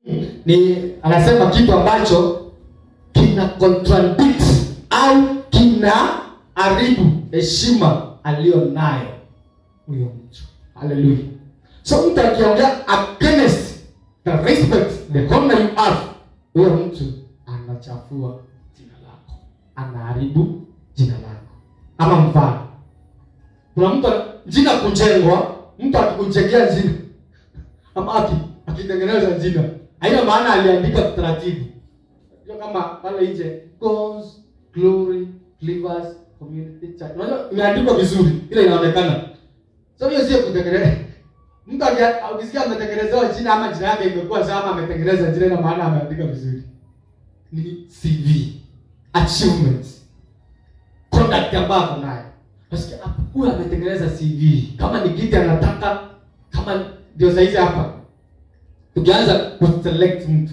ni anasema kitu ambacho kina contradict au kina haribu heshima aliyo nayo huyo mtu haleluya so mtu akiongea against the respect the honor you have huyo mtu anachafua jina lako anaharibu jina lako ama mfano kuna mtu jina kujengwa mtu akikujengea jina ama aki akitengeneza jina haina maana aliandika taratibu Unajua kama pale nje God's glory Believers community church unajua imeandikwa vizuri ile inaonekana so hiyo sio kutengeneza mtu aki- ukisikia ametengenezewa jina ama jina yake imekuwa sawa ama ametengeneza jina ina maana ameandika vizuri ni CV achievements conduct ambayo ako nayo nasikia hapa, huyu ametengeneza CV kama ni kiti anataka kama ndio saizi hapa tukianza kuselect mtu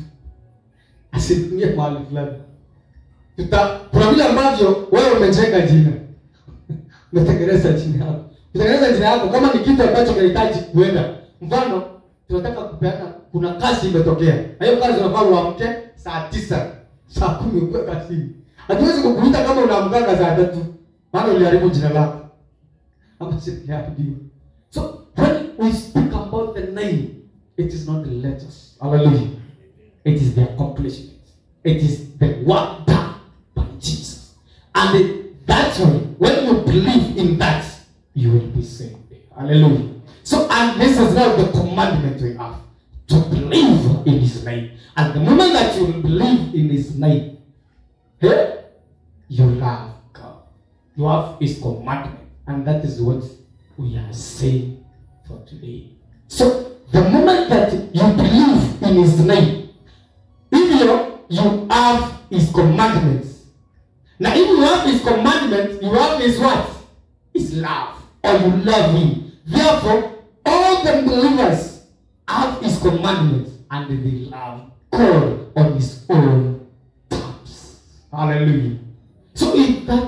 asitumie mahali fulani tuta kuna vile ambavyo wewe umejenga jina umetengeneza jina yako kutengeneza jina yako kama ni kitu ambacho kinahitaji kuenda mfano tunataka kupeana kuna kazi imetokea na hiyo kazi unafaa uamke saa tisa saa kumi ukuwe kazini hatuwezi kukuita kama unaamkanga saa tatu maana uliharibu jina lako ama siliharibiwa so when we speak about the name it is not the letters hallelujah it is the accomplishment it is the work done by jesus and it, that's why when you believe in that you will be saved hallelujah so and this is now the commandment we have to believe in his name and the moment that you will believe in his name eh, you love god you have his commandment and that is what we are saying for today so the moment that you believe in his name hivyo you have his commandments na if you have his commandments you have his what his love or you love him therefore all the believers have his commandments and they love god on his own terms hallelujah so if that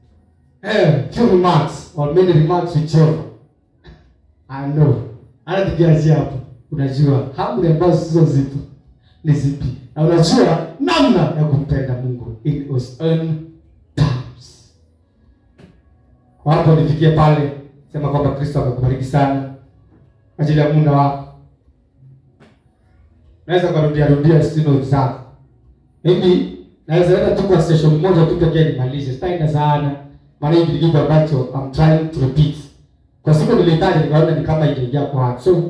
eh, few remarks or many remarks whichever I know hata tukianzia hapo unajua amri ambazo sizo zipo ni zipi na unajua namna ya kumpenda mungu in his own terms kwa hapo nifikie pale sema kwamba kristo amekubariki sana kwa ajili ya muda wako naweza ukarudia rudia sino zako mimi naweza enda tu kwa station moja tu pekee nimalize sitaenda sana maana hii ni kitu ambacho I'm trying to repeat kwa siku nilihitaji nikaona ni kama itaingia kwa watu so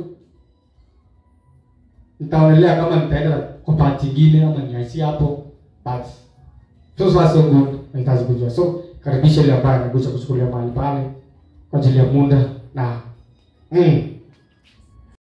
nitaonelea kama nitaenda kwa part ingine ama niachie hapo but so far so good nahitaji kujua so karibisha ile ambaye anakuja kuchukulia mahali pale kwa ajili ya muda na mm,